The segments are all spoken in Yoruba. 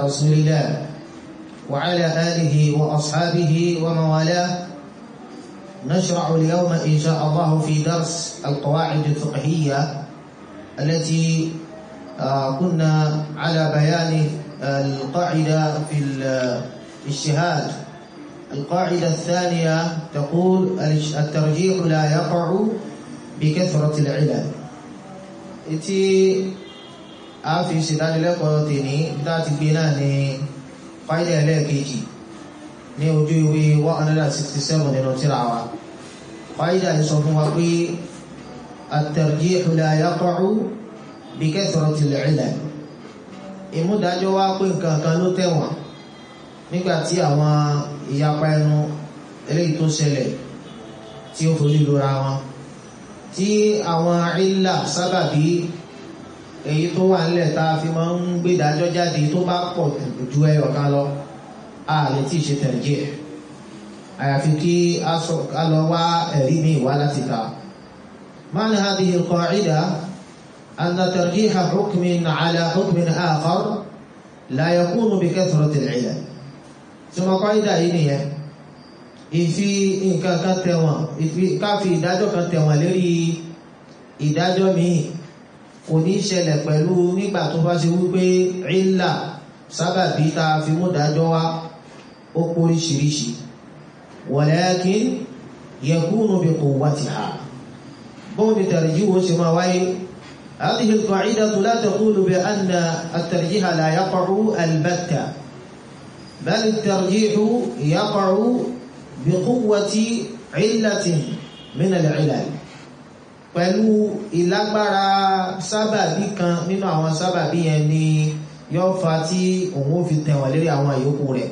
رسول الله وعلى آله وأصحابه ومن والاه نشرع اليوم إن شاء الله في درس القواعد الفقهية التي كنا على بيان القاعدة في الاجتهاد القاعدة الثانية تقول الترجيح لا يقع بكثرة العلل إتي آفي سيدان لكو تيني ذات بنا ني قاعدة لكيجي ní ojú ìwé 167 nínú tírà wa قاعدة sọ fún wa pé الترجيح لا يقع بكثرة العلل ìmúdájọ́ wá pé nǹkan kan ló tẹ̀wọ̀n nígbàtí àwọn ìyapa ẹnu eléyìí tó ṣẹlẹ̀ tí ó fojú lura wọn tí àwọn ìlà sábàbí èyí tó wà nílẹ̀ tá a fi máa ń gbé ìdájọ́ jáde tó bá pọ̀ ju ẹyọ kan lọ a lè tí ì ṣe tẹ̀jẹ̀ àyàfi kí a lọ wá ẹ̀rí ní ìwá láti ta معنى هذه القاعدة أن ترجيح حكم على حكم آخر لا يكون بكثرة العلل ثم قاعدة هي ìfi nǹkan kan tẹ̀wọ̀n ìfi káfi ìdájọ́ kan tẹ̀wọ̀n lérí ìdájọ́ míì kò ní ṣẹlẹ̀ pẹ̀lú nígbà tó bá ṣe wípé ìlà sábàbí tá a fi mú dájọ́ wá ó póríṣiríṣi walakin yakunu bi quwwatiha bóun ni tẹ̀rẹ̀jú wo ṣe máa wáyé هذه القاعدة لا تقول بأن الترجيح لا يقع البتة بل الترجيح يقع بقوة علة من العلل pẹ̀lú ìlágbára sábàbí kan nínú àwọn sábàbí yẹn ni yóò fa tí òun ó fi tẹ̀wọ̀n lérí àwọn àyókù rẹ̀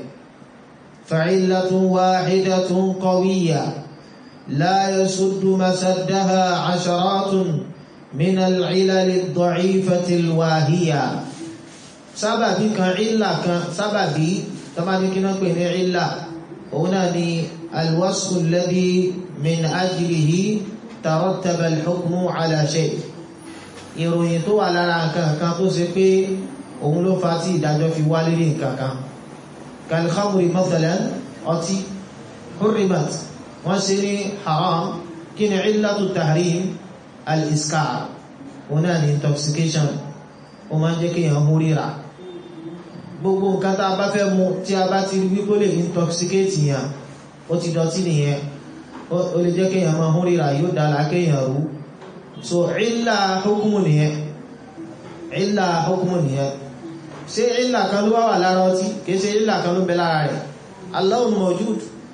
فعلة واحدة قوية لا يسد مسدها عشرات من العلل الضعيفة الواهية sábàbí kan ìlà kan sábàbí tọ́bá ní kí náà pè ní ìlà òun náà ni alwasfu alladhi min ajlihi tarattaba alhukmu ala shay ìròyìn tó wà lára nǹkan kan tó ṣe pé òun ló fa tí ìdájọ́ fi wá lérí nǹkan kan kalkhamri mathalan ọtí hurrimat wọ́n ṣe ní haram kí ni illatu tahrim al-iskar òun náà ni intoxication ó máa ń jẹ́ kí èèyàn mú ríra gbogbo nǹkan tá a bá fẹ́ mu tí a bá ti rí wípé lè intoxicate yàn ó ti dọ̀tí nìyẹn ó lè jẹ́ kí èèyàn máa mú ríra yóò dára kéèyàn rú so ìlà hukumu nìyẹn ìlà hukumu nìyẹn ṣé ìlà kan ló wá wà lára ọtí kìí ṣe ìlà kan ló bẹ lára rẹ̀ Allahun mawjud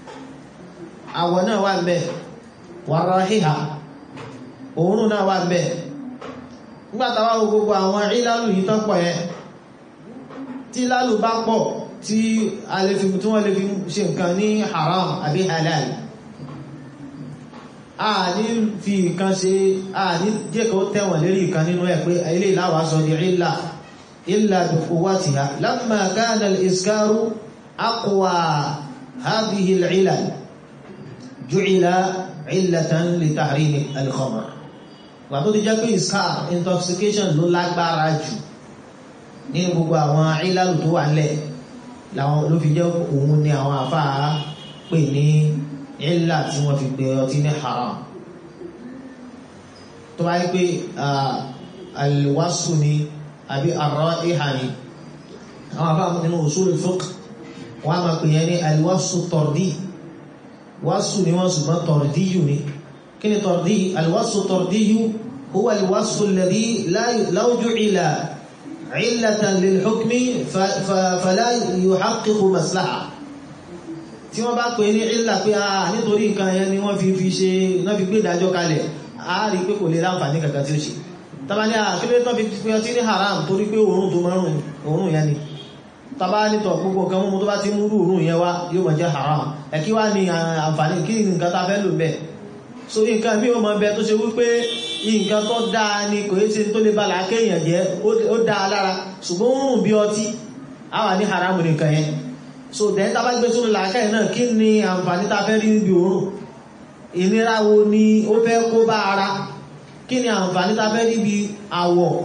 àwọ̀ náà wà ń bẹ wa rahiha òórùn náà wà bẹ́ẹ̀ nígbàtàwà gbogbo àwọn ìlàlù yìí tán pọ̀ yẹn tí ìlàlù bá pọ̀ tí wọ́n lè fi ṣe nǹkan ní haram àbí halal a ní fi nǹkan ṣe a ní jẹ́kọ̀ọ́ tẹ́wọ̀n lérí nǹkan nínú ẹ̀ pé ilé ìlàwà sọ di ìlà ìlà bi quwwatiha lamma kana al-iskaru aqwa hadhihi al-ilal ju'ila illatan li tahrim al-khamr wà tó ti jẹ́ pé iskar intoxication ló lágbára jù ní gbogbo àwọn ìlàlù tó wà nílẹ̀ làwọn ló fi jẹ́ òun ni àwọn àfáà pè ní ìlà tí wọ́n fi gbé ọtí ní haram tó bá yí pé alwasu ni àbí àrọ́ ìhà ni àwọn àfáà nínú usul al-fiqh wọ́n á máa pè yẹn ní alwasu tọ̀rdí wasu ni wọ́n ṣùgbọ́n tọ̀rdíyù ni kí ni tọ̀rdí alwasu tọ̀rdíyù huwa alwasu alladhi law ju'ila illatan lilhukmi fala yuhaqqiqu maslaha tí wọ́n bá pè ní ìlà pé a nítorí nǹkan yẹn ni wọ́n fi fi ṣe náà fi gbé ìdájọ́ kalẹ̀ a rí pé kò lè láǹfààní kankan tí ó ṣe tàbá ní àkílé tó fi pé ọtí ní haram torí pé òórùn tó márùn òórùn yẹn ni tàbá nítọ̀ gbogbo nǹkan mú tó bá ti múrú òórùn yẹn wá yóò mọ̀ jẹ́ haram ẹ̀kí wá ní àǹfààní kí nǹkan ta fẹ́ lò bẹ́ẹ̀ so nǹkan bí ó mọ bẹ tó ṣe wípé nǹkan tó dáa ni kò yé ṣe tó lè balà kéèyàn jẹ́ ó dáa lára ṣùgbọ́n òórùn bí ọtí á wà ní haram nìkan yẹn so then tá bá gbé sórí làákàyè náà kí ni àǹfààní tá fẹ́ rí níbi òórùn ìnira wo ni ó fẹ́ kó bá ara kí ni àǹfààní tá fẹ́ rí bí àwọ̀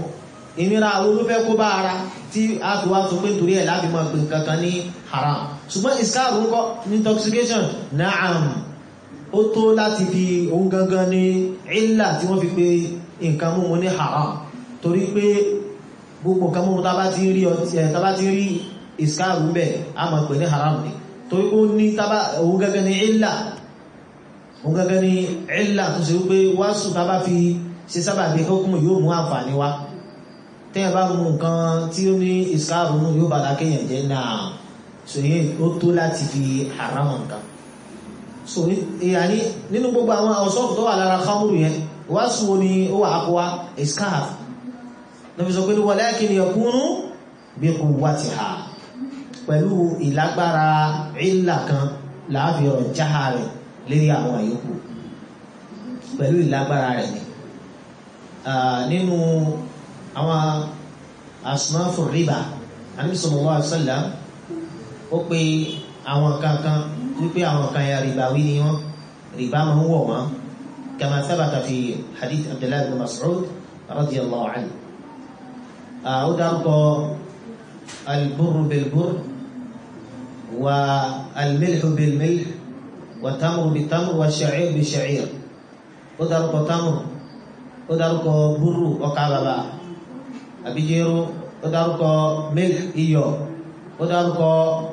ìnira àwọn olófẹ́ kó bá ara tí a fi wá sọ pé torí ẹ̀ láti máa pè kankan ní haram ṣùgbọ́n iskaru ń kọ́ ní intoxication naam ó tó láti fi ohun gangan ní ìlà tí wọ́n fi pé nǹkan múmu ní haram torí pé gbogbo nǹkan múmu tá bá ti rí ọtí ẹ̀ tá bá ti rí iskaru ń bẹ̀ a máa pè ní haram ni torí ó ní tábà ohun gangan ní ìlà ohun gangan ní ìlà tó ṣe wípé wáṣù tá bá fi ṣe sábà bí kókùn yóò mú àǹfààní wá tẹ́yẹ̀ bá mú nǹkan tí ó ní iskaru nù yóò bá lákéyàn jẹ́ náà so yẹ ó tó láti fi haram nǹkan so ìyàní nínú gbogbo àwọn ọ̀ṣọ́fù tó wà lára khamru yẹn wá sùn ní ó wà ápọwá iskaf lọ́fi sọ pé ní walakin yakunu bi quwwatiha pẹ̀lú ìlágbára ìlà kan láàfin ọ̀rọ̀ jáha rẹ̀ lérí àwọn àyókù pẹ̀lú ìlágbára rẹ̀ ni nínú àwọn asnafu riba Ànábì sallallahu alaihi wasallam ó pe àwọn kankan wípé àwọn kan ya rìbá wí ni wọ́n rìbá máa ń wọ̀ wọ́n kama thabata fi hadith abdullahi bin mas'ud radiyallahu anhu ó dárúkọ alburru bilburr wa almilhu bilmilh wa tamru bitamr wa sha'ir bisha'ir ó dárúkọ tamr ó dárúkọ burru ọkà bàbà àbíjẹ́rú ó dárúkọ milh iyọ̀ ó dárúkọ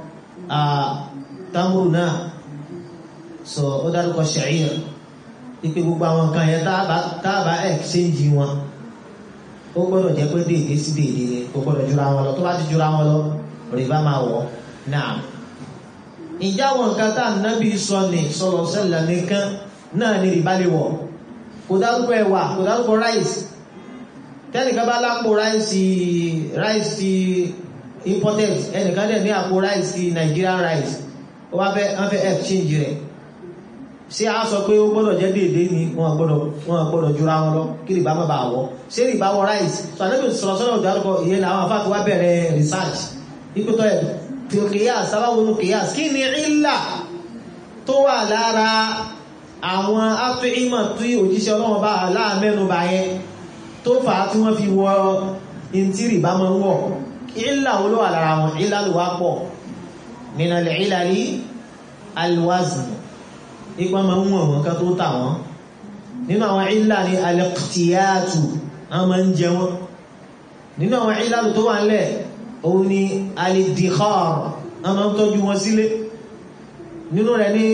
tamuru náà so ó dárúkọ ṣàìr ipe gbogbo àwọn nǹkan yẹn táàbà exchange wọn ó gbọ́dọ̀ jẹ́ pé déédé sí déédé ni kò gbọ́dọ̀ jura wọn lọ tó bá ti jura wọn lọ rìbá máa wọ̀ náà ìjà àwọn nǹkan tá ànábì sọ ní sọlọ sẹlẹ nìkan náà ni rìbá lè wọ̀ kò dárúkọ ẹ̀wà kò dárúkọ rice tẹnìkan bá lápò rice rice imported ẹnìkan dẹ̀ ní àpò rice ti Nigerian rice ó wá fẹ́ wọ́n fẹ́ exchange rẹ̀ ṣé a sọ pé ó gbọ́dọ̀ jẹ́ déédé ni wọ́n gbọ́dọ̀ wọ́n gbọ́dọ̀ jura wọn lọ kí rìbá má bàa wọ́ ṣé rìbá wọ rice so ànábì sọ̀rọ̀ sọ́dọ̀ ìdárúkọ ìyẹn làwọn afáàfin wá bẹ̀rẹ̀ research ìpótọ́ ẹ̀ fi kìyàs sábàwọnú kìyàs kí ni ìlà tó wà lára àwọn afẹ́ìmọ̀ tí òjíṣẹ́ ọlọ́wọ́n bá láàmẹ́nu bá yẹn tó fà á tí wọ́n fi wọ ìntí rìbá máa ń wọ̀ ìlà wo ló wà lára wọn ìlà ló wá pọ̀ min al-ilali al-wazn ipa ma ń wọ̀n wọn ká tó tà wọ́n nínú àwọn ìlà ní al-iqtiyatu a ma ń jẹ wọn nínú àwọn ìlà tó wà nílẹ̀ òun ni al-iddikhar a ma ń tọ́jú wọn sílé nínú rẹ̀ ní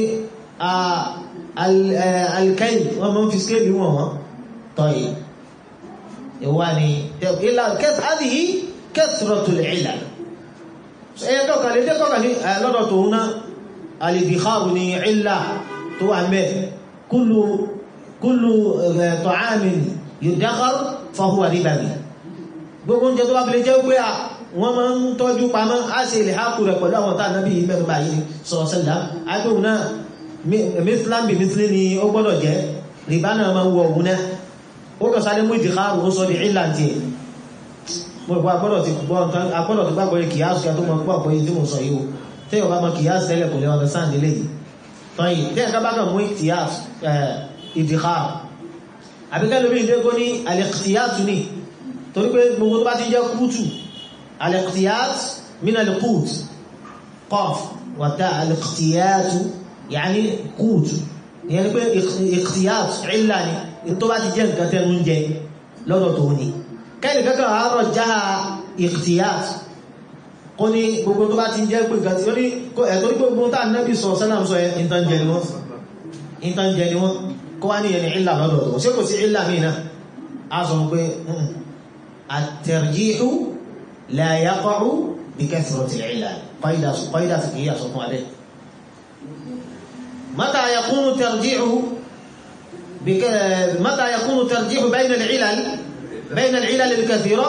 al-kayl wọ́n ma ń fi skéèlì wọn wọ́n tọ́yì ìwà ni ìlà kẹsàdìí kẹsìrọ̀tùl ìlà ẹyẹ kọ́kà lè jẹ́ kọ́kà ní lọ́dọ̀ tó ń ná alìdìkáàrù ní ìlà tó wà mẹ́ kúlù tọ̀ámin yudakar fahuwa ríbàbí gbogbo oúnjẹ tó bá fi lè jẹ́ pé wọ́n máa ń tọ́jú pamọ́ á sì lè hákù rẹ̀ pẹ̀lú àwọn tàà nábì mẹ́rin báyìí sọ̀rọ̀sẹ́lá agbóhùn náà mithlan bí mithlin ni ó gbọ́dọ̀ jẹ́ rìbá náà máa ń wọ òun náà ó kọ̀ sáré mú ìdìkáàrù ó sọ di ìlà tiẹ̀ mo gbọ́ agbọ́dọ̀ ti gbọ́ nǹkan agbọ́dọ̀ ti gbàgbọ́ yẹ kìyàsù ya tó mọ gbọ́ àgbọ́ yìí tí mo sọ yìí o tí yóò bá mọ kìyàsù tẹ́lẹ̀ kò lè wọn sáà nílé yìí tán yìí tí ẹ̀ka bá kàn mú kìyàsù ìdìkà àbíkẹ́ lórí ìdé kó ní alẹ́kìyàsù ni torí pé gbogbo tó bá ti jẹ́ kútù alẹ́kìyàsù min alẹ́kùt qaf wàtá alẹ́kìyàsù yàní kútù ìyẹn pé ìkìyàsù ìlà ni tó bá ti jẹ́ nǹkan tẹ́nu ń jẹ lọ́dọ̀ tó ní kẹ́lì kankan àárọ̀ já ìkìtìyàt kó ní gbogbo tó bá ti jẹ́ pé nǹkan tí ó ní ẹ̀tọ́ ní gbogbo tá nẹ́bí sọ sẹ́nà sọ ẹ ìtànjẹ ni wọ́n ìtànjẹ ni wọ́n kó wá ní ẹni ìlà lọ́dọ̀ tó ṣé kò sí ìlà mí náà a sọ pé at-tarjihu la yaqa'u bi kathrati al-'ilal qaida fi kìí àsọ fún adé mata yakunu tarjihu متى يكون ترجيح بين العلل بين العلل الكثيرة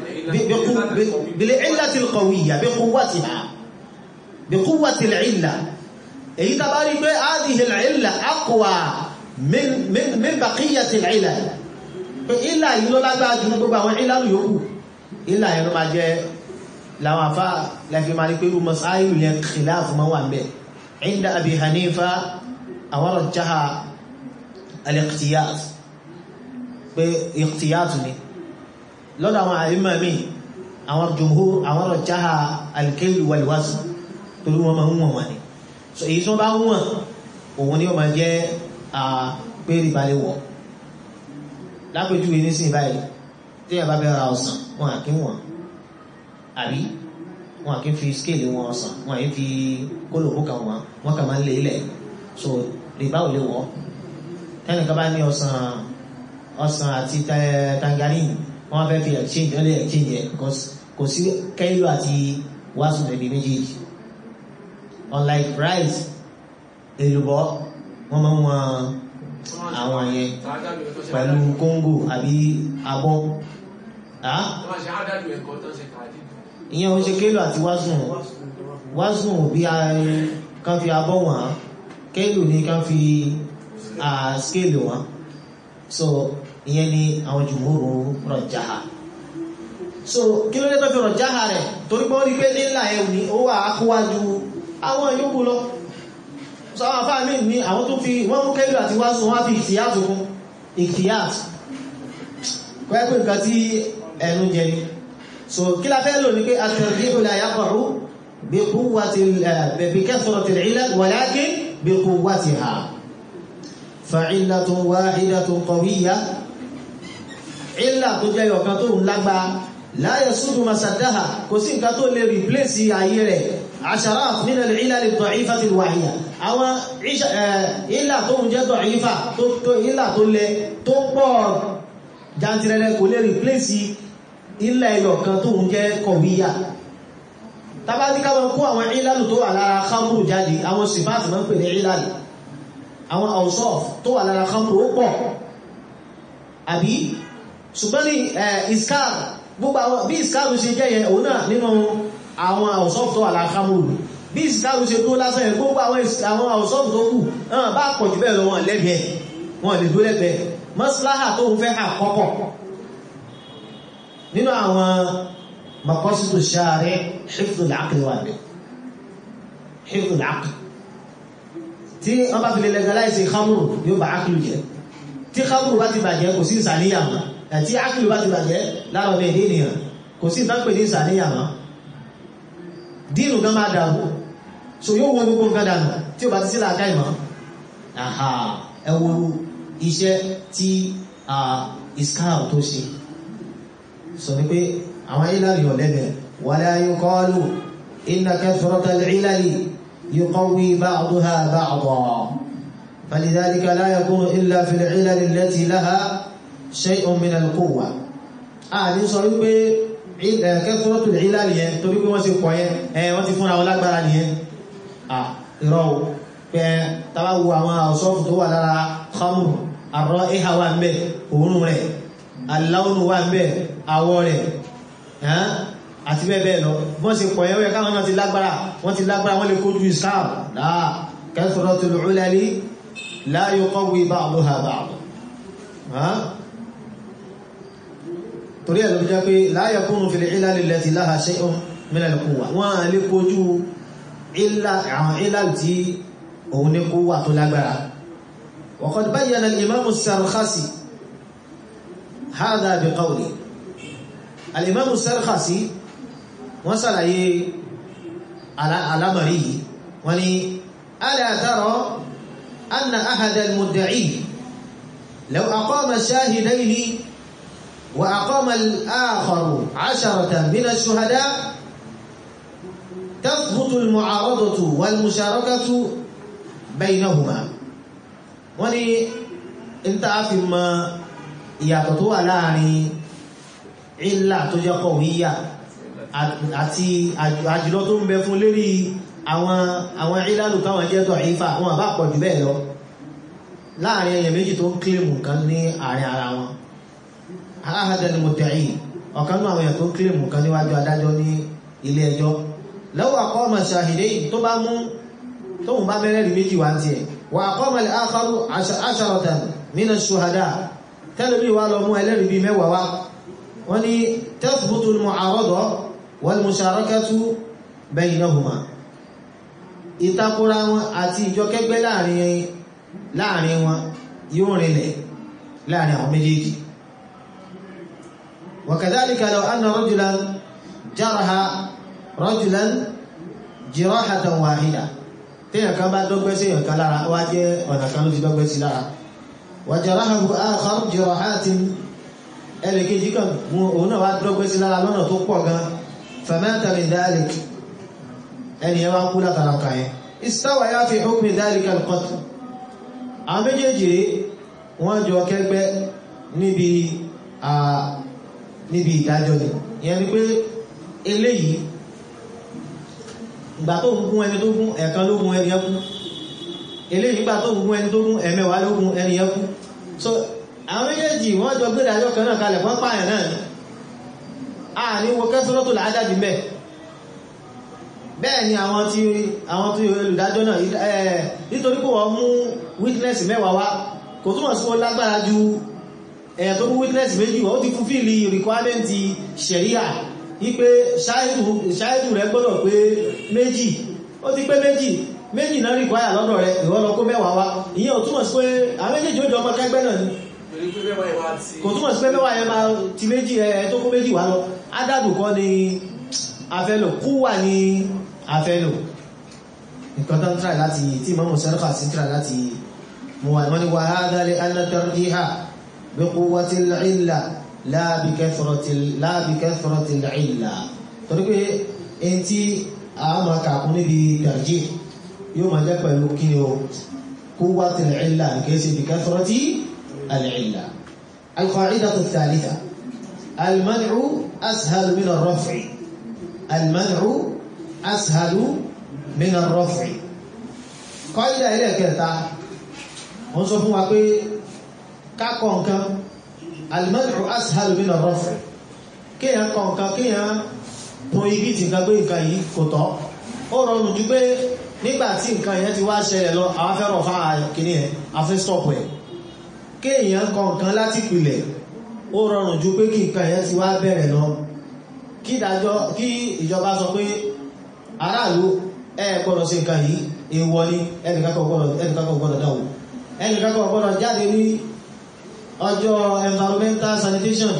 بالعلة القوية بقوتها بقوة العلة èyí tàbá rí pé هذه العلة أقوى من من من بقية العلل pé ìlà yìí ló lágbára jù gbogbo àwọn ìlà yòókù ìlà yẹn ló máa jẹ́ láwọn afá lẹ́fí máa rí pé irú masáìlú yẹn khilaf máa wà mẹ́ عند أبي حنيفة àwọn رجح الاقتياس pé ìkìtìyàtù ni lọ́dọ̀ àwọn àìmọ̀ mi àwọn jumhur àwọn rajjaha al-kayl wal-wazn torí wọ́n máa ń wọ̀n wọ́n ni so èyí tí wọ́n bá ń wọ̀n òun ni ó máa jẹ́ pé rìbá lè wọ̀ lápèjúwe nísìnyí báyìí tí ẹ bá fẹ́ ra ọsàn wọn à kí wọ̀n àbí wọn à kí fi scale wọn ọsàn wọn à yí fi kólòbó kan wọn wọn kà máa ń lé ilẹ̀ so rìbá ò lè wọ̀ tẹ́nìkan bá ní ọsàn ọsàn àti tangerine wọ́n fẹ́ fi exchange wọ́n lè exchange ẹ̀ kò sí kẹ́lú àti wàásù ẹ̀bí méjèèjì unlike rice èlùbọ́ wọ́n máa ń wọn àwọn yẹn pẹ̀lú kóńgò àbí abọ́ ìyẹn ó ṣe kẹ́lú àti wàásù wàásù bí kan fi abọ́ wọn kẹ́lú ní kan fi scale wọn so ìyẹn ni àwọn jùmúrù rọ̀jáha so kí ló dé tó fi rọ̀jáha rẹ̀ torí pé ó rí pé nílà ẹ̀ ní ó wà ákúwájú àwọn yòókù lọ so àwọn afá mi ní àwọn tó fi wọ́n mú kẹ́lú àti wá sún wá fi ìtìyàtù kún ìtìyàtù pẹ́pẹ́ nǹkan tí ẹnu jẹ ni so kí la fẹ́ lò ní pé at-tarjihu la yaqa'u bi quwwati bi kathrati al-'ilal walakin bi quwwatiha fa'illatun wahidatun qawiyya ìlà tó jẹ́ ọ̀kan tó ń lágbá la yasudu masaddaha kò sí nǹkan tó lè replace ayé rẹ̀ asharat min al-ilal ad-da'ifati al-wahida àwọn ìlà tó ń jẹ́ da'ifa tó ìlà tó lẹ tó pọ̀ jantirẹrẹ kò lè replace ilẹ̀ ẹyọ̀kan tó ń jẹ́ qawiyya tàbí ká mọ́ kó àwọn ìlàlù tó wà lára khamru jáde àwọn sifáàtì máa ń pè ní ìlàlù àwọn awsaf tó wà lára khamru ó pọ̀ àbí ṣùgbọ́n ní iskar gbogbo àwọn bí iskar ṣe jẹ́ yẹn òun náà nínú àwọn àwọ̀sọ́fù tó wà láàkámùrù bí iskar ṣe tó lásán yẹn gbogbo àwọn àwọ̀sọ́fù tó kù náà bá pọ̀ jù bẹ́ẹ̀ lọ wọn lẹ́bẹ̀ẹ́ wọn lè dó lẹ́bẹ̀ẹ́ maslaha tó ń fẹ́ àkọ́kọ́ nínú àwọn maqasidu shari hifdhul aqli wà ní hifdhul aqli tí wọ́n bá fi lè legalize khamru yóò bá ákìlù jẹ́ tí khamru bá ti bàjẹ́ kò sí ìsàníyàn àti ákìlù bá ti bàjẹ́ lára ọmọ èdè ènìyàn kò sí ìtànpè ní ìsàníyàn mọ́ dínú gan máa dàrú so yóò wọ́n gbogbo nǹkan dànù tí ó bá ti sí làákà ìmọ̀ àhà ẹ wo iṣẹ́ tí iskar tó ṣe sọ ní pé àwọn ìlàrí ọ̀lẹ́bẹ̀ wala yuqalu inna kathrata al-ilali yuqawwi ba'daha ba'dan فلذلك لا يكون إلا في العلل التي لها شيء من القوة àní sọ wípé kẹ́kọ́rọ́tù ìlàlì yẹn torí pé wọ́n ti pọ̀ yẹn ẹ̀ wọ́n ti fúnra wọn lágbára nìyẹn à ìrọ̀ pé tàbá wo àwọn àwọ̀sọ́fù tó wà lára khamru àrọ́ ìhà wà ń bẹ òórùn rẹ̀ aláwọ̀nù wà ń bẹ àwọ̀ rẹ̀ àti bẹ́ẹ̀ bẹ́ẹ̀ lọ bọ́n ti pọ̀ yẹn wẹ́ káwọn náà ti lágbára wọ́n ti lágbára wọ́n lè kójú islam láà kẹ́kọ́rọ́tù ìlàlì la yuqawwi ba'daha ba'dan torí ẹ̀ ló jẹ́ pé la yakunu fil ilal allati laha shay'un min al-quwwa wọ́n a lè kojú àwọn ilal tí òun ní quwwa tó lágbára wa qad bayyana al-imam as-Sarkhasi hadha bi qawli al-imam as-Sarkhasi wọ́n sàlàyé alamari wọ́n ni ala tara anna ahada al-mudda'i law aqama shahidayni وأقام الآخر عشرة من الشهداء تثبت المعارضة والمشاركة بينهما wọ́n ní ìta fi mọ ìyàtọ̀ tó wà láàrin ìlà tó jẹ́ kọ̀wíyà àti àjùlọ tó ń bẹ fún lérí àwọn ìlàlù káwọn jẹ́ tọ̀ ìfà wọn bá pọ̀ jù bẹ́ẹ̀ lọ láàrin ẹyẹ méjì tó ń kílèmù kan ní àárín ara wọn ahada ni mudda'i ọ̀kan náà àwọn èèyàn tó ń kílèmù kan níwájú adájọ́ ní ilé ẹjọ́ law aqama shahidayn tó bá mú tóun bá mẹ́rẹ́rì méjì wá ti ẹ̀ wa aqama al-akharu asharatan min ash-shuhada tẹ́lẹ̀bí wá lọ mú ẹlẹ́rìí bíi mẹ́wàá wá wọ́n ní tathbutu al-mu'arada wal-musharakatu baynahuma ìtakora wọn àti ìjọkẹ́gbẹ́ láàrin wọn yóò rinlẹ̀ láàrin àwọn méjèèjì وكذلك لو أن رجلا جرح رجلا جراحة واحدة téèyàn kan bá dọ́gbẹ́ sí èèyàn kan lára wá jẹ́ ọ̀nà kan ló ti dọ́gbẹ́ sí lára وجرحه آخر جراحات ẹlẹ́kejì kan mú òun náà wá dọ́gbẹ́ sí lára lọ́nà tó pọ̀ gan فمات من ذلك ẹni ẹ wá kú látara kan yẹn استوى في حكم ذلك القتل àwọn méjèèjì wọ́n jọ kẹ́gbẹ́ níbi níbi ìdájọ́ ni ìyẹn ni pé eléyìí ìgbà tó ń gún ẹni tó gún ẹ̀kan ló gún ẹni ẹkú eléyìí ìgbà tó ń gún ẹni tó gún ẹ̀mẹ́wàá ló gún ẹni ẹkú so àwọn méjèèjì wọ́n jọ gbé ìdájọ́ kan náà kalẹ̀ fún pààyàn náà ni a ní wo kẹ́sọ́rọ́ tó làájáde mẹ́ bẹ́ẹ̀ ni àwọn tí àwọn tí olùdájọ́ náà nítorí pé wọ́n mú witness mẹ́wàá wá kò túnmọ̀ sí wọ́n lágbára ju ẹ̀yà tó mú witness méjì wọ́n ti fulfill requirement ṣẹ̀ríà wípé ṣáìdù rẹ̀ gbọ́dọ̀ pé méjì ó ti pé méjì méjì náà require lọ́dọ̀ rẹ̀ ìwọ́n lọ kó mẹ́wàá wá ìyẹn ò túnmọ̀ sí pé àwọn méjèèjì ó jọ ọmọ kẹgbẹ́ náà ni kò túnmọ̀ sí pé mẹ́wàá yẹn máa ti méjì ẹ̀ tó kó méjì wá lọ ádàbù kọ́ ni afẹ́lò kú wà ní afẹ́lò nǹkan tán tíra láti tí mọ́mù sẹ́rẹ́fà sí tíra láti mú wà wọ́n ni wà hádá lè anátàríhà bí quwwati al-illa la bi kathrati al-illa torí pé in tí a máa kàkún níbi tarjih yóò máa jẹ́ pẹ̀lú kí o quwwati al-illa kìí bi kathrati al-illa al-qa'idatu ath-thalitha al-man'u ashal min ar-raf'i al-man'u ashalu min ar-raf'i kọ́ídà ilẹ̀ kẹta wọ́n sọ fún wa pé kákọ̀ nǹkan al-man'u ashalu min ar-raf'i kíyàn kọ̀ nǹkan kíyàn pọn igi tí nǹkan gbé nǹkan yìí kò tọ́ ó rọrùn jù pé nígbà tí nǹkan yẹn ti wá ṣẹlẹ̀ lọ àwọn afẹ́rọ̀ fún àkíní ẹ̀ afẹ́ stọ́pù ẹ̀ kíyàn kọ̀ nǹkan láti pìlẹ̀ ó rọrùn jù pé kí nǹkan yẹn ti wá bẹ̀rẹ̀ lọ kí ìdájọ́ kí ìjọba sọ pé aráàlú ẹ gbọ́dọ̀ sí nǹkan yìí èèwọ̀ ni ẹnìkankan gbọ́dọ̀ dáwò ẹnìkankan gbọ́dọ̀ jáde ní ọjọ́ environmental sanitation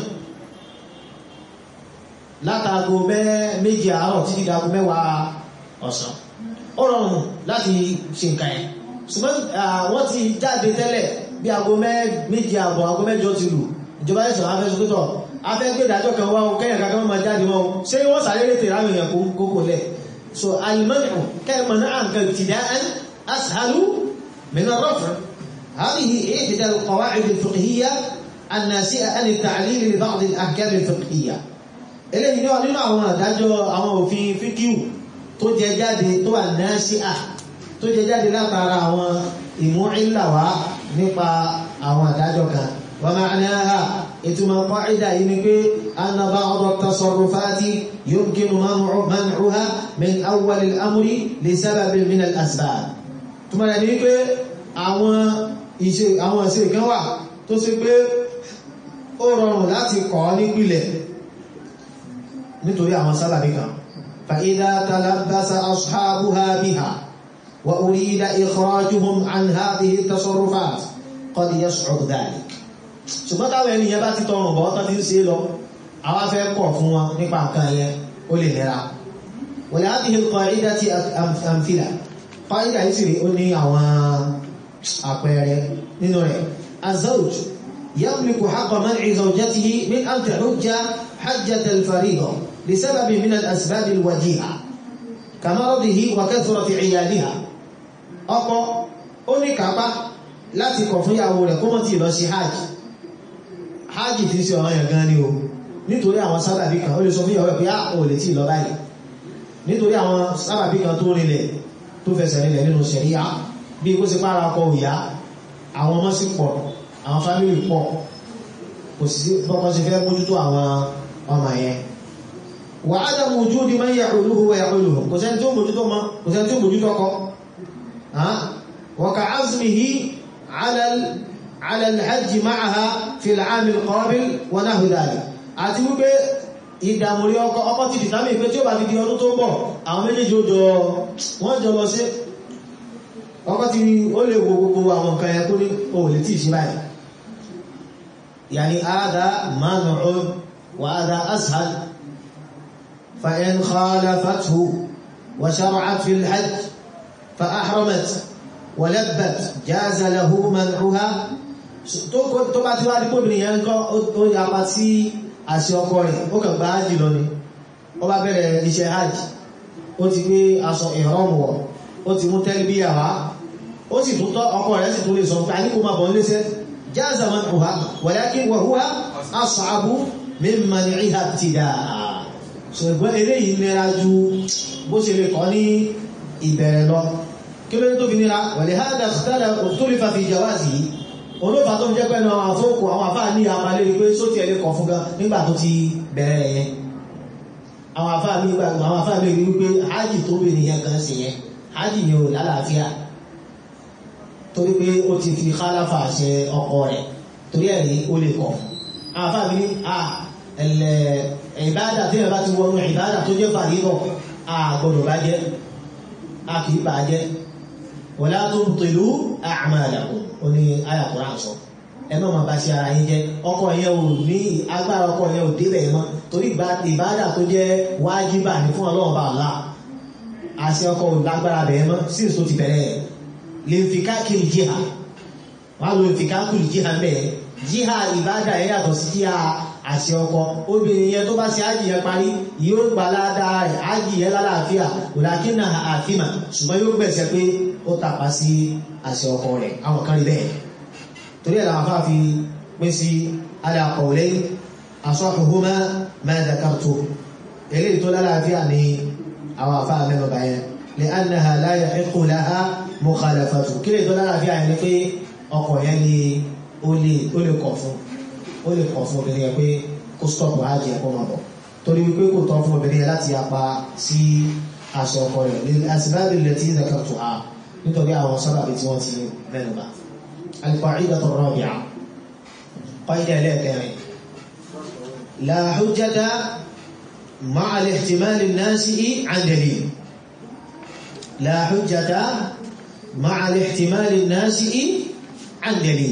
látago méjì àárọ̀ títí dago mẹ́wàá ọ̀sán ó rọrùn láti ṣe nǹkan ẹ̀ ṣùgbọ́n wọ́n ti jáde tẹ́lẹ̀ bí aago méjì àbọ̀ aago mẹ́jọ ti lù ìjọba ẹ̀sọ̀ afẹ́sọ́kítọ̀ afẹ́gbé ìdájọ́ kan wá kẹ́yàn kankan máa jáde wọn ṣé wọ́n sáré lè tèrè àwọn èèyàn kókò lẹ̀ so al-man'u kẹ́mọ̀ náà nǹkan ibtida'an ashalu min ar-raf' hadhihi ihda al-qawa'id al-fiqhiyya an-nasi'a an at-ta'lil li ba'd al-ahkam al-fiqhiyya eléyìí náà nínú àwọn àdájọ́ àwọn òfin fíkíù tó jẹ jáde tó wà nasi'a tó jẹ jáde látara àwọn ìmú ìlàwá nípa àwọn àdájọ́ kan wa ma'naha ìtumọ̀ qaida yìí ni pé anna ba'd at-tasarrufati yumkinu man'uha min awwal al-amri li sababin min al-asbab túnmọ̀ rẹ̀ ní pé àwọn ìṣe àwọn ìṣe kan wà tó ṣe pé ó rọrùn láti kọ́ nípìlẹ̀ nítorí àwọn sábàbí kan fa idha talabbasa ashabuha biha wa urida ikhrajuhum an hadhihi at-tasarrufat qad yas'ud dhalik ṣùgbọ́n táwọn ènìyàn bá ti tọrùn bọ́ tán ti ń ṣe lọ àwọn afẹ́ kọ̀ fún wọn nípa nǹkan yẹn ó lè nira wọ̀lé àdìhìn qaida ti àmfìlà qaida yìí sì rí ó ní àwọn àpẹẹrẹ nínú rẹ̀ azawj yamliku haqqa man'i zawjatihi min an tahujja hajjata al-farida li sababi min al-asbab al-wajiha kamaradihi wa kathrati 'iyaliha ọkọ ó ní kápá láti kọ̀ fún ìyàwó rẹ̀ kó mọ́ ti lọ sí hajj hajj ti ṣe ọ̀rọ̀ yẹn gan ni o nítorí àwọn sábàbí kan ó lè sọ fún ìyàwó ẹ̀ pé á ò lè tí lọ báyìí nítorí àwọn sábàbí kan tó rinlẹ̀ tó fẹsẹ̀ rinlẹ̀ nínú ṣẹ̀ríyà bí kó ṣe pára ọkọ òyà àwọn ọmọ sì pọ̀ àwọn fámìlì pọ̀ kò sí bọ́kọ́ sí fẹ́ mójútó àwọn ọmọ yẹn wà á dàmú ojú di máa ń yà olúhu wà yà olúhu kò sẹ́ni tó mójútó mọ́ kò sẹ́ni tó mójútó kọ́ wà azmihi ala على الحج معها في العام القابل ونحو ذلك àti wípé ìdàmúrí ọkọ̀ ọkọ̀ ti dìtàmì pé tí ó bá ti di ọdún tó ń bọ̀ àwọn méjèèjì ó jọ wọ́n jọ lọ sí ọkọ̀ ti ó lè wo gbogbo àwọn nǹkan ẹkú ní ohun lè tí ìṣẹ́ báyìí yàní àádá mánà وهذا أسهل فإن خالفته وشرعت في الحج فأحرمت ولبت جاز له منعها tó bá ti wá dípò obìnrin yẹn kọ́ ó yapa sí àṣẹ ọkọ rẹ̀ ó kàn gba hajj lọ ni ó bá bẹ̀rẹ̀ iṣẹ́ hajj ó ti gbé aṣọ ìrọ̀mù wọ̀ ó ti mú tẹ́lbíyà wá ó sì tún tọ́ ọkọ rẹ̀ sì tún lè sọ pé a ní kó máa bọ̀ níléṣẹ́ jáàzà man uha walakin wa huwa as'abu min man'iha ibtidaa ṣùgbọ́n eléyìí nira ju bó ṣe lè kọ́ ní ìbẹ̀rẹ̀ lọ kí ló ní tó fi nira wàlẹ̀ hádà ikhtalafa fi jawazihi olófà tó ń jẹ́ pẹ́nu àwọn àfókò àwọn àfáà ní àpàlẹ́ pé sóti ẹ̀lẹ́ kọ̀ fún gan nígbà tó ti bẹ̀rẹ̀ yẹn àwọn àfáà mi gbàgbọ́ àwọn àfáà mi rí wípé hájì tó bèèrè yẹn kan sí yẹn hájì yẹn ò lálàáfíà torí pé ó ti fi khalafa ṣe ọkọ rẹ̀ torí ẹ̀ ní ó lè kọ̀ àwọn àfáà mi ní à ẹ̀lẹ̀ ìbádà tí ẹ̀ bá ti wọnú ìbádà tó jẹ́ fàrídọ̀ à gbọ́dọ̀ bá jẹ́ a kì í bà jẹ́ wala tubtilu a'malakum ó ní àyà Kùránì sọ ẹ má máa bá ṣe ara yín jẹ́ ọkọ yẹn ò ní agbára ọkọ yẹn ò débẹ̀ mọ́ torí ìbádà tó jẹ́ wájibà ní fún ọlọ́run bá ọ̀la àṣẹ ọkọ ò lágbára bẹ̀rẹ̀ mọ́ sí èso ti bẹ̀rẹ̀ lè fi káàkiri jíhà wọ́n á lo fi káàkiri jíhà bẹ́ẹ̀ jíhà ìbádà yẹn yàtọ̀ sí jíhà àṣẹ ọkọ obìnrin yẹn tó bá ṣe ájì yẹn parí yóò gbà ládàá rẹ̀ ájì yẹn lálàáfíà òlàkí náà àfíìmà ṣùgbọ́n yóò gbẹ̀sẹ̀ pé ó tàpá sí àṣẹ ọkọ rẹ̀ àwọn kan rí bẹ́ẹ̀ torí ẹ̀ làwọn afá fi pín sí ala qawlayn asahhuhuma ma dhakartu eléyìí tó lálàáfíà ní àwọn afá mẹ́nubà yẹn li'annaha la yahiqqu laha mukhalafatu kí lè tó lálàáfíà yẹn ni pé ọkọ yẹn ni ó lè kọ̀ fún ó lè kọ̀ fún obìnrin yẹn pé kó stọ́pù hajj ẹ̀kọ́ máa bọ̀ torí wípé kò tọ́ fún obìnrin yẹn láti apá sí aṣọ ọkọ rẹ̀ ní asbab allati dhakartuha nítorí àwọn sábàbí tí wọ́n ti mẹ́nu bà. al-qa'idatu ar-rabi'a qaida ẹlẹ́ẹ̀kẹrin la hujjata ma'a al-ihtimal an-nasi'i 'an dalil la hujjata ma'a al-ihtimal an-nasi'i 'an dalil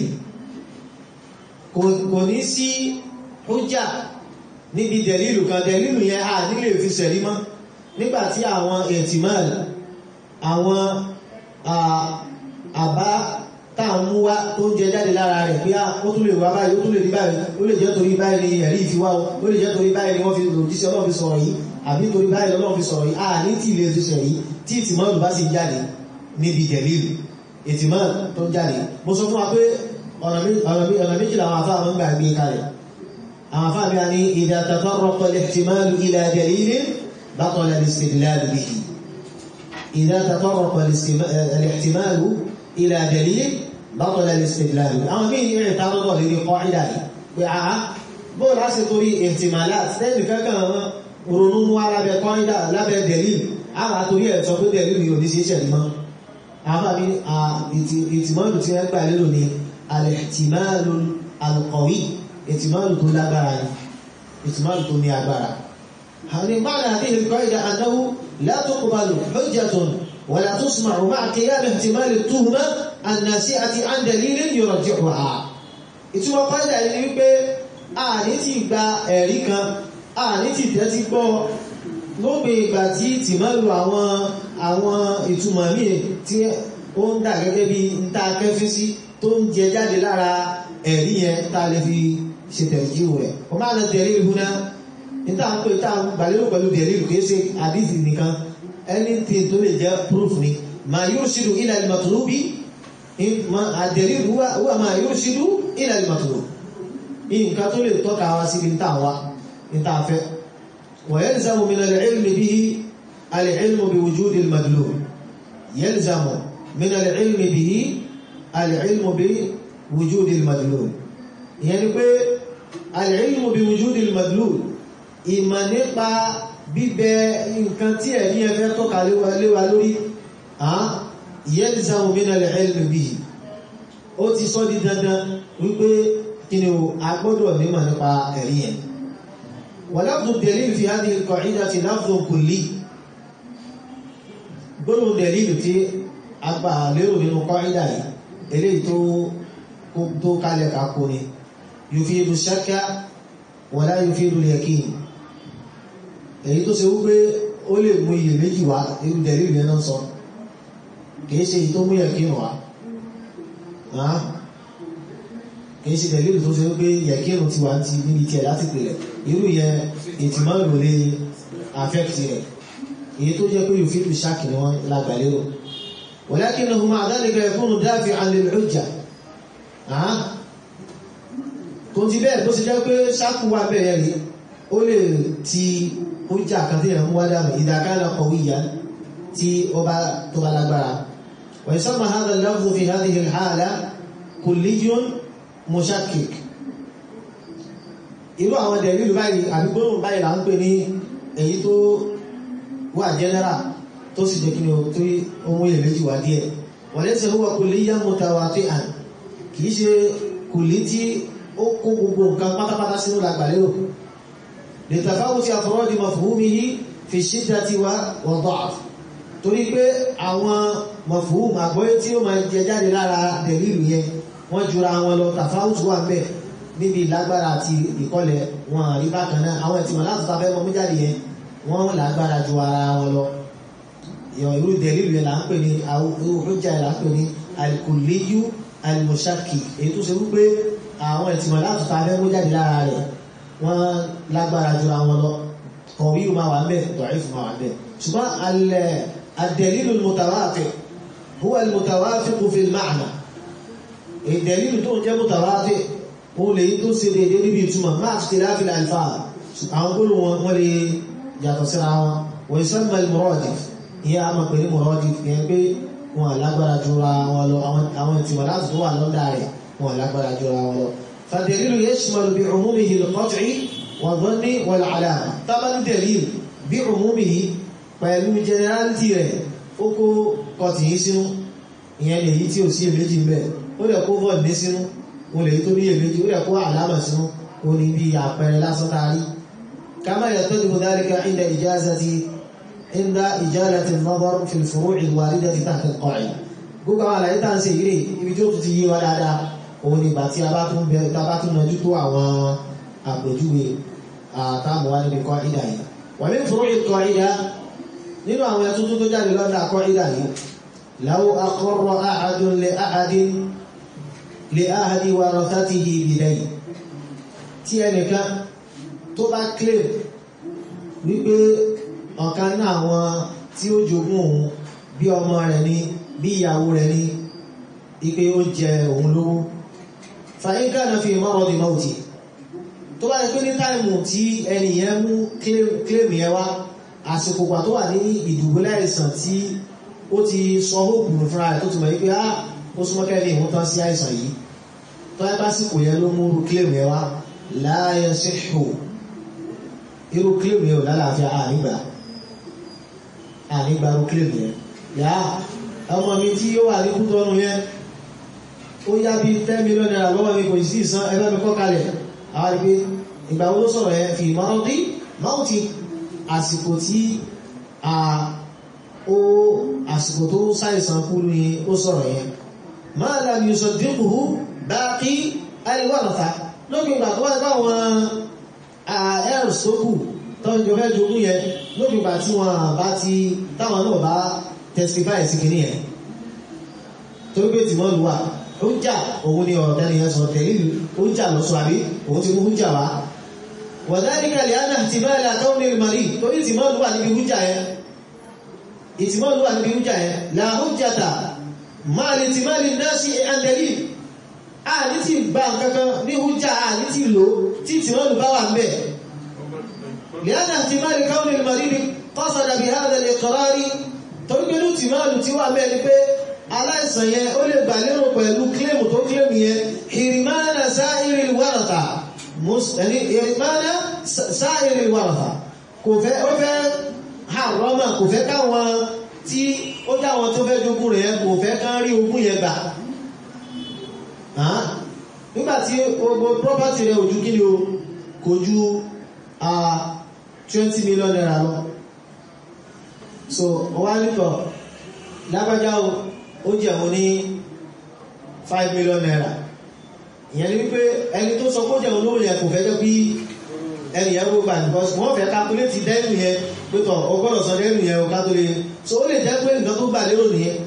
kò ní sí hujja níbi dẹ̀lìlù kan dẹ̀lìlù yẹn a nílé fi sẹ̀rí mọ́ nígbàtí àwọn ihtimal àwọn àbá táàmú wá tó ń jẹ jáde lára rẹ̀ pé ó tún lè wá báyìí ó tún lè rí báyìí ó lè jẹ́ torí báyìí ni ẹ̀rí ìfiwá ó lè jẹ́ torí báyìí ni wọ́n fi lòdìsí ọlọ́run fi sọ̀rọ̀ yìí àbí torí báyìí ọlọ́run fi sọ̀rọ̀ yìí a ní tí ilé fi sọ̀rọ̀ yìí tí ìtìmọ́lù bá sì jáde níbi dẹ̀lìlù ìtìmọ́lù tó jáde mo sọ fún wa pé ọ̀nà méjìlá àwọn afá àwọn gbà gbé kalẹ̀ àwọn afá bí a ní idha tatarraqa al-ihtimalu ila dalilin batala al-istidlal bihi idha tatarraqa al-ihtimalu ila dalilin batala al-istidlal bihi àwọn mí ìrìn tàbí lórí qaida yìí pé àá bó láti torí ihtimalat tẹ́lì kankan ronú wá lábẹ́ qaida lábẹ́ dalil àwọn àtorí ẹ̀ sọ pé dalil yóò ní sí ìṣẹ̀lẹ̀ mọ́ àwọn àmì ìtìmọ́lù tí wọ́n gbà lérò ni alìtìmáàlù alqawi ìtìmáàlù tó lágbára ni ìtìmáàlù tó ní agbára ni ma'na hadhihi al-qa'ida annahu la tuqbalu hujjatun wa la tusma'u ma'a qiyam ihtimal at-tuhma an-nasi'ati 'an dalilin yurajjihuha ìtumọ̀ qa'ida ni wípé a ní ti gba ẹ̀rí kan a ní ti tẹ́tí gbọ́ lópin ìgbà tí ìtìmáàlù àwọn àwọn ìtumọ̀ míì tí ó ń dà gẹ́gẹ́ bí ń ta kẹfí sí tó ń jẹ jáde lára ẹ̀rí yẹn tá a lè fi ṣe tẹ̀jú rẹ̀ wọ́n máa lọ tẹ̀lé ìlú náà níta ń pè tá a gbàlérò pẹ̀lú tẹ̀lé ìlú kìí ṣe àdìsí nìkan anything tó lè jẹ́ proof ni ma yurshidu ila al-matlubi àdẹ̀lé wà ma yurshidu ila al-matlub nǹkan tó lè tọ́ka wá sí níta wa níta fẹ́ wa yalzamu min al-ilmi bihi al-ilmu bi wujudi al-madlub yalzamu min al-ilmi bihi alìílmù bí wùjúdì madlul ìyẹn ni pé alìílmù bí wùjúdì madlul ìmọ̀ nípa bíbẹ nǹkan tí ẹ̀rí ẹfẹ́ tọ́ka léwa lórí yalzamu min alìílmù bí ó ti sọ di dandan wípé kí ni a gbọ́dọ̀ nímọ̀ nípa ẹ̀rí yẹn wa lafdhu dalil fi hadhihi al-qa'idati lafdhun kulli gbọ́dọ̀ dalil tí a gbà lérò nínú qa'ida yìí eléyìí tó tó kálẹ̀ kákó ni yufidu shakka wala yufidu al-yaqin èyí tó ṣe wípé ó lè mú iye méjì wá irú dẹ̀lílù yẹn náà sọ kìí ṣe èyí tó mú yẹ̀kínù wá kìí ṣe dẹ̀lílù tó ṣe wípé yẹ̀kínù ti wà ti níbi tiẹ̀ láti pèlẹ̀ irú yẹn ìtìmọ́lù lè affect rẹ̀ èyí tó jẹ́ pé yufidu shak ni wọ́n lágbàlérò ولكنه مع ذلك يكون دافعا للحجة tó ti bẹ́ẹ̀ bó ṣe jẹ́ pé ṣákù wà bẹ̀rẹ̀ rí ó lè ti hujja kan tí ìrànmú wádàmù ìdàkánà qawiyyan tí ó bá tó bá lágbára ويسمى هذا اللفظ في هذه الحالة كلي مشكك irú àwọn dẹ̀lílù báyìí àbígbóhùn báyìí là ń pè ní èyí tó wà general tó sì jẹ́ kí ni tó ohun ilẹ̀ méjì wá díẹ̀ wọ́n lẹ́sẹ̀ huwa kulliyan mutawati'an kìí ṣe kùlí tí ó kó gbogbo nǹkan pátápátá sínú lágbàlérò lè tafawuti afradi mafhumihi fi shiddati wa da'f torí pé àwọn mafhum àgbọ́yé tí ó máa jẹ jáde lára dẹ̀lílù yẹn wọ́n jura wọn lọ tafawuti wà mẹ́ níbi ìlágbára àti ìkọlẹ̀ wọn àrí bákan náà àwọn ìtìmọ̀ láti tafẹ́ mọ́ mú jáde yẹn wọ́n lágbára ju ara wọn lọ yọ irú dẹ̀lílù yẹn là ń pè ní irú hujja yẹn là ń pè ní al-kulliyu al-mushakki èyí tó ṣe wípé àwọn ìtìmọ̀ láti ta abẹ́ mú jáde lára rẹ̀ wọ́n lágbára jura wọn lọ kọ̀wé yìí máa wà ń bẹ̀ da'if máa wà ń bẹ̀ ṣùgbọ́n ad-dalilu al-mutawatir huwa al-mutawafiq fi al-ma'na ìdẹ̀lílù tó ń jẹ́ mutawatir òun lè tó ṣe déédéé níbi ìtumọ̀ máa ti tẹ̀lé àfihàn alfa àwọn gbólóhùn wọn lè yàtọ̀ síra wọn wa yusamma al-muradif ìyá a máa pè ní mọ̀rọ́dì ìyẹn pé wọn lágbára jura wọn lọ àwọn ìtìmọ̀ láti tó wà lọ́dà rẹ̀ wọn lágbára jura wọn lọ. fàdẹ̀lílù yashmalu bí umumihi al-qat'i wa dhanni wal-alama tábàlì dẹ̀líl bí umumihi pẹ̀lú generality rẹ̀ ó kó kọtì yìí sínú ìyẹn lè yí tí ò sí èméjì mbẹ ó lè kó void ní sínú ó lè yí tó ní èméjì ó lè kó àlámà sínú ó ní bí àpẹẹrẹ lásán tá a rí kama yattadihu dhalika inda ijazati عند إجالة النظر في الفروع الواردة تحت القاعدة gbogbo àwọn àlàyé tá ń ṣe ìrè ibi tí ó tún ti yé wa dáadáa òun ni ìgbà tí a bá tún bẹ̀rẹ̀ tá a bá tún mọjú tó àwọn àpèjúwe àtàmù wa níbi qaida yìí wà ní furu' qaida nínú àwọn ẹtún tó jáde lọ́dà qaida yìí law aqarra ahadun li ahadin li ahadi warathatihi bidayn tí ẹnìkan tó bá claim wípé ọ̀kan náà àwọn tí ó jogún òun bí ọmọ rẹ̀ ní bí ìyàwó rẹ̀ ní ipé ó jẹ òun lówó fàyíká náà fi mọ́rọ̀ di mọ́ọ̀tì tó bá rẹ̀ pé ní táìmù tí ẹni yẹn mú claim yẹn wá àsìkò gbà tó wà ní ìdùbúlẹ̀ àìsàn tí ó ti sọ hóòpù fúnra rẹ̀ tó ti mọ̀ wípé á ó súnmọ́ kẹ́lì ìwọ̀n tán sí àìsàn yìí tó ẹ bá sìkò yẹn ló mú claim yẹn wá la yasihhu irú claim yẹn ò lálàáfíà ànígbà ànígbàrú kílèmù yẹn yá ọmọ mi tí ó wà ní kútọ́nù yẹn ó yá bí 10 million naira lọ́wọ́ mi kò sí ìsan ẹgbẹ́ mi kọ́ kalẹ̀ àwọn ìpé ìgbà wo ló sọ̀rọ̀ yẹn fi ìmọ̀ràn dí máa ti àsìkò tí ó àsìkò tó ṣàìsàn kú ni ó sọ̀rọ̀ yẹn máa làm yusuf dínkùhù bá kí àìwọ̀nàta lókè ìgbà tó wáyé káwọn ẹ̀rù sókù tọ́jú jọ fẹ́ jogún yẹn lóbi ìgbà tí wọ́n bá ti táwọn náà bá testify sí kìíní yẹn torí pé tìmọ́ lù wà ó jà òun ni ọ̀rọ̀ tẹ́lẹ̀ yẹn sọ tẹ̀lé ó jà lọ sọ àbí òun ti mú jà wá wọ̀dáríkà lè ánà ti bá ilẹ̀ àtọ́ ní ìmọ̀lì torí tìmọ́ lù wà níbi hújà yẹn ìtìmọ́ lù wà níbi hújà yẹn là hújàtà máa lè ti máa lè ná sí àndẹ̀lì àní ti gbà kankan ní hújà àní ti lò tí tìmọ́ lù bá wà ń bẹ̀ لأن احتمال كون المريض قصد بهذا الإقرار torípélú tí máa lù tí wà mẹ́rin pé aláìsàn yẹn ó lè gbà lérò pẹ̀lú kílèmù tó kílèmù yẹn ìrìmánà sáàìrì wàràtà ìrìmánà sáàìrì wàràtà kò fẹ́ ó fẹ́ àrọ́mà kò fẹ́ káwọn tí ó dáwọn tó fẹ́ jogún rẹ̀ kò fẹ́ kán rí ogún yẹn gbà nígbàtí gbogbo property rẹ̀ ojú kí ni o kò ju twenty million naira lọ so wọ́n wá nítọ̀ lágbájá ó jẹun ní five million naira ìyẹn ni wípé ẹni tó sọ kó jẹun lówó yẹn kò fẹ́ jẹ́ bí ẹni yẹn gbogbo àti bọ́sì wọ́n fẹ́ kápúlétì dẹ́nu yẹn pẹ́tọ̀ ọgọ́dọ̀ sọ dẹ́nu yẹn o ká tó lè so ó lè jẹ́ pé nǹkan tó gbà lérò nìyẹn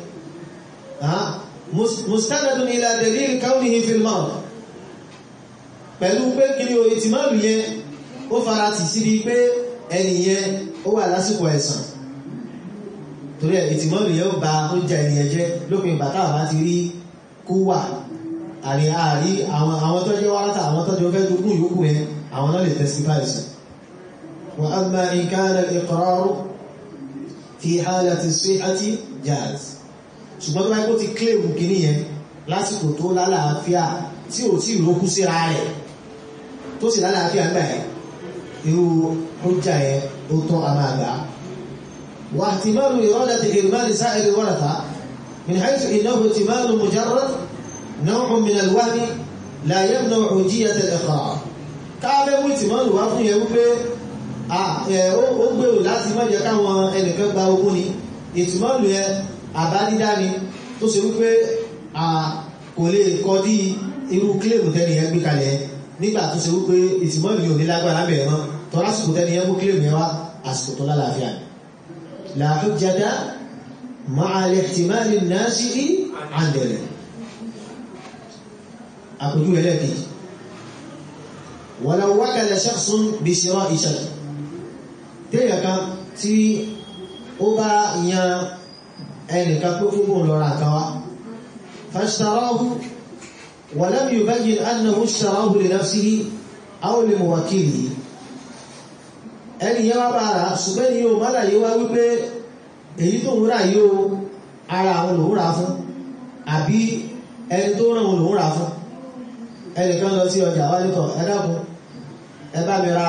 mustanadun ila dalil kaunihi fil maut pẹ̀lú pé kiri o ìtìmọ́lù yẹn ó fara tì síbi pé ẹni yẹn ó wà lásìkò ẹ̀sàn torí ẹ̀ ìtìmọ́lù yẹn ó ba ó jẹ ènìyàn jẹ́ lópin ìgbà táwọn bá ti rí kú wà àrí àrí àwọn àwọn tó jẹ́ wárátà àwọn tó jẹ́ fẹ́ dúkùn yòókù yẹn àwọn náà lè testify sí wa amma in kana al-iqrar fi halati as-sihhati jaz ṣùgbọ́n tó bá kó ti claim kìíní yẹn lásìkò tó lálàáfíà tí ò tí ìrókú síra rẹ̀ tó sì lálàáfíà ń gbà ẹ̀ irú ọjà yẹn ó tọ́ a máa gbà wa ihtimalu iradati irmani sa'ir al-waratha min haythu innahu ihtimalu mujarrad naw'un min al-wahmi la yamna'u hujjiyat al-iqrar káàbẹ̀ mú ìtìmọ́lù wá fún yẹn wípé ó gbèrò láti má jẹ́ káwọn ẹnìkan gba ogún ni ìtìmọ́lù yẹn àbádídá ni tó ṣe wípé kò lè kọ́ dí irú kílèmù tẹ́ni yẹn gbé kalẹ̀ nígbà tó ṣe wípé ìtìmọ́lù yóò ní lágbára bẹ̀rẹ̀ mọ́ tọ́ lásìkò tẹ́ni yẹn mú kílèmù yẹn wá àsìkò tó lálàáfíà la hujjata ma'a al-ihtimali an-nasi'i 'andana àpòjú ẹlẹ́kejì walau wakala shakhsun bi shira'i shay téèyàn kan tí ó bá yan ẹnìkan pé fún bóun lọ́ra kan wá fashtarahu wa lam yubayyin annahu ishtarahu li nafsihi aw li muwakkilihi ẹni yẹn wá bá ara ṣùgbọ́n ni yóò mọ́lá yóò wá wípé èyí tó ń rà yóò ara àwọn lòún rà fún àbí ẹni tó ràn wọn lòún rà fún ẹnìkan lọ sí ọjà wá nítọ̀ ẹ dákun ẹ bá mi ra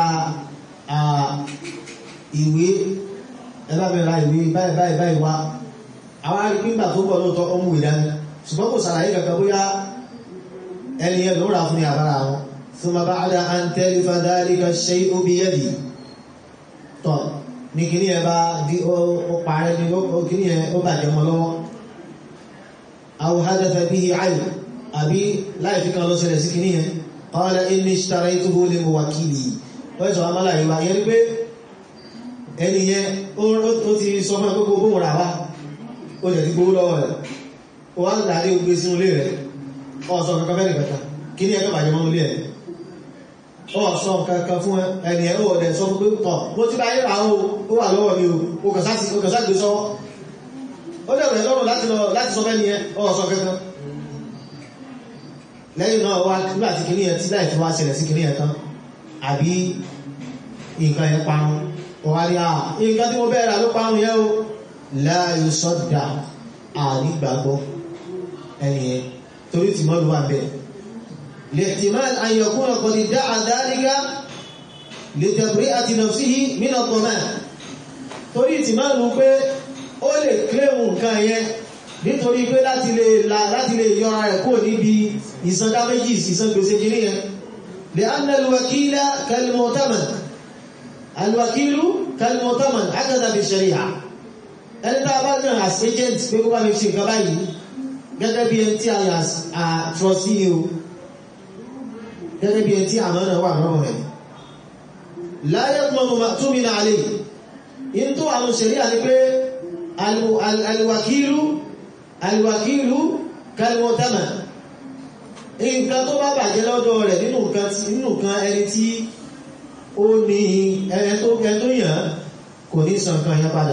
ìwé ẹ bá mi ra ìwé báyìí báyìí báyìí wá àwọn arígbígbà tó bọ̀ lóòótọ́ ọmọ ìdání ṣùgbọ́n kò sàlàyé kankan bóyá ẹni yẹn ló rà fún ní àbára wọn thumma ba'da an talifa dhalika ash-shay'u biyadi tọ̀ ní kíní ẹ bá di ó parẹ́ ní kíní ẹ ó bàjẹ́ mọ́ lọ́wọ́ aw hadatha bihi 'ayb àbí láì fi kan lọ ṣẹlẹ̀ sí kíní yẹn qala inni ishtaraytuhu li muwakkili wọ́n sọ amálà ìwà yẹn ni pé ẹni yẹn ó ti sọ fún ẹgbẹ́ gbogbo rà wá ó jẹ̀ ti gbówó lọ́wọ́ rẹ̀ ó wá ń dàrí ogbe sínú ilé rẹ̀ ọ̀sọ̀ kankan fẹ́ nìkẹta kí ní ẹgbẹ́ bàjẹ́ mọ́ ilé ẹ̀ ọ̀sọ̀ kankan fún ẹni ẹ̀ ó ọ̀dẹ̀ sọ fún pé tọ̀ mo ti bá yé ra ó ó wà lọ́wọ́ mi o ó kàn sá gbé sọ́wọ́ ó dẹ̀ rẹ̀ lọ́rùn láti sọ fẹ́ ni ẹ ọ̀sọ̀ kankan lẹ́yìn náà wá nígbà tí kìíní ẹ tí láì fi wá ṣẹlẹ̀ sí kìíní ẹ tán àbí nǹkan yẹn parun ọ̀wá ní à nǹkan tí mo bẹ́ẹ̀ rà ló parun yẹn o láàyò sọ́dà ànígbàgbọ́ ẹniyẹn torí tí mọ́lù wà bẹ́ẹ̀ lihtimal an yakuna qad da'a dhalika li tabri'ati nafsihi min ad-daman torí tí mọ́lù pé ó lè kílẹ̀mù nǹkan yẹn nítorí pé láti lè láti lè yọra rẹ̀ kó níbi ìsan dáméjì ìsan gbèsè kìíní yẹn li'anna al-wakila kal-mu'taman al-wakilu kal-mu'taman hakadha fi shari'a ẹni tá a bá náà as agent pé kó bá mi ṣe nǹkan báyìí gẹ́gẹ́ bí ẹni tí a yà á trustee ni o gẹ́gẹ́ bí ẹni tí àmọ́ náà wà lọ́rùn rẹ̀ láyé mọ́mọ́ túnmí náà lè in tó àwọn ṣẹ̀rí àti pé alìwàkílù alìwàkílù kalmọ́tánà nǹkan tó bá bàjẹ́ lọ́dọ̀ rẹ̀ nínú nǹkan ẹni tí ó ní ẹni tó yàn kò ní san kan yẹn padà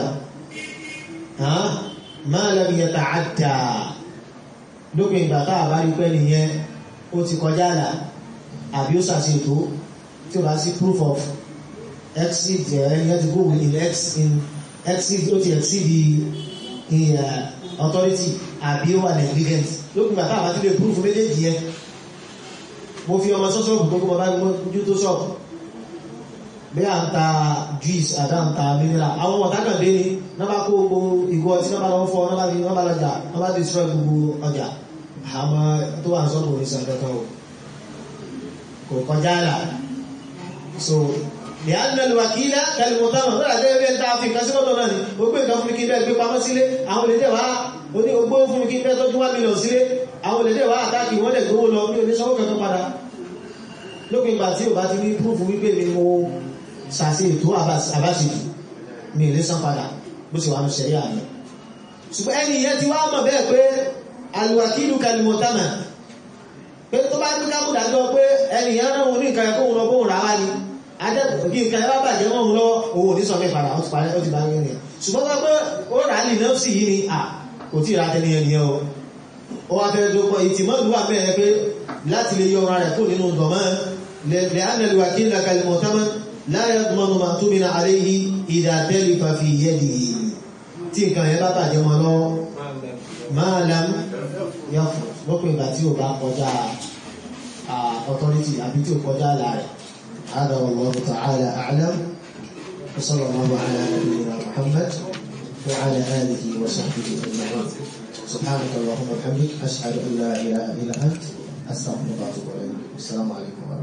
máa lẹ́bi yẹn ta àdá lópin ìgbà tá a bá rí pẹ́ nìyẹn ó ti kọjá àlà àbí ó ṣàṣètò tí ó bá sí proof of exceed ẹni yẹn ti go in ex in exceed ó ti exceed the authority àbí ó wà negligent lópin ìgbà tá a bá ti lè proof méjèèjì yẹn mo fi ọmọ sọ́sọ́ọ̀bù tó kó mo bá gbójú tó ṣọ́ọ̀bù bí a ń ta juice àdá ń ta mineral àwọn ọ̀tákàndé ni náà bá kó gbogbo ìgò ọtí náà bá lọ fọ́ náà bá fi náà bá lọ jà náà bá destroy gbogbo ọjà àmọ́ tó wà sọ́dọ̀ orí sàn kankan o kò kọjá là so ní àdínàlù wàkílá kẹlìmọ̀tàmà lọ́dà jẹ́ bí ẹni tá a fi nǹkan sí lọ́dọ̀ náà ni ó gbé nǹkan fún mi kí n bẹ́ẹ̀ gbé pamọ́ sílé àwọn olè dẹ̀ wá oní ogbó fún mi kí n bẹ́ẹ̀ tọ́jú wá mílíọ̀n sílé àwọn olè dẹ̀ wá àtàkì wọ́n dẹ̀ gbówó lọ bí oníṣòwò kankan padà lópin ìgbà tí ò bá ti rí púrúfù wípé mi mo ṣàṣe ètò àbáṣejù mi ì lè san padà bó ṣe wà ní ṣẹ̀rí àná ṣùgbọ́n ẹni ìyẹn ti wá mọ̀ bẹ́ẹ̀ pé alùwàkílù kalimọ̀tánà pé tó bá ní kámúdájọ́ pé ẹni ìyẹn náà wọn ní nǹkan ẹ̀kọ́ òun lọ bóun rà wá ni adẹ́kùn kí nǹkan ẹ bá bàjẹ́ wọn lọ owó ní sọmí padà ó ti parí ó ti bá yẹn nìyẹn ṣùgbọ́n tó pé ó rà á lì náà sì yí ni à kò tí ì ra tẹ́lẹ̀ yẹn nìyẹn o ó wá fẹ́ tó pọ̀ ìtìmọ́lù wà mẹ́rin pé láti lè yọ ọ̀rọ̀ rẹ̀ kó nínú dọ̀mọ́ lẹ́ ánàlùwà kí nà kalimọ̀ támọ́ láyé gbọmọ máa tó mi na àlẹ́ yìí ìdá tẹ́lẹ̀ fàfi yẹ́ di tí nǹkan yẹn bá bàjẹ́ wọn lọ máa lam yọ lópin ìgbà tí ò bá kọjá authority àbí tí ò kọjá àlà rẹ̀ هذا والله تعالى أعلم وصلى الله على نبينا محمد وعلى آله وصحبه أجمعين سبحانك اللهم وبحمدك أشهد أن لا إله إلا أنت أستغفرك وأتوب إليك السلام عليكم ورحمة الله